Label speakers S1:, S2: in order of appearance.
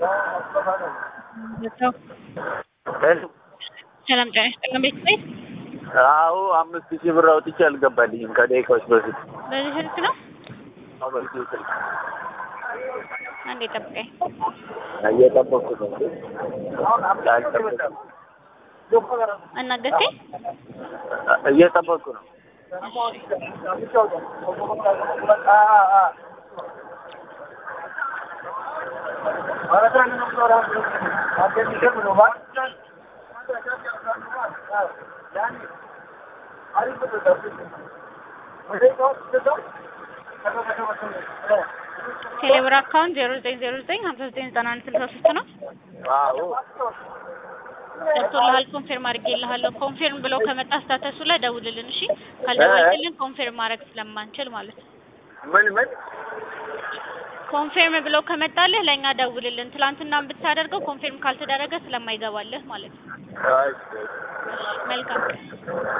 S1: ሰላም ጤና ይስጥልን ቤተሰብ
S2: አዎ አምስት ሺህ ብር አውጥቼ አልገባልኝም ከደቂቃዎች በፊት።
S1: በዚህ ስልክ ነው።
S2: አዎ፣ በዚህ ስልክ
S1: አንዴ ጠብቀኝ።
S2: እየጠበኩ ነው። ላልጠብቅ-
S1: አናገርከኝ።
S2: እየጠበኩ ነው።
S1: ቴሌብር አካውንት ዜሮ ዘጠኝ ዜሮ ዘጠኝ ሀምሳ ዘጠኝ ዘጠና አንድ ስልሳ ሶስት ነው።
S2: አዎ
S1: ገብቶልሃል? ኮንፌርም አድርጌልሃለሁ። ኮንፌርም ብለው ከመጣ ስታተሱ ላይ ደውልልን። እሺ፣ ካልደወልክልን ኮንፌርም ማድረግ ስለማንችል ማለት ነው።
S2: ምን ምን
S1: ኮንፌርም ብለው ከመጣልህ ለእኛ ደውልልን። ትላንትና ብታደርገው ኮንፌርም ካልተደረገ ስለማይገባልህ ማለት ነው።
S2: አይ
S1: መልካም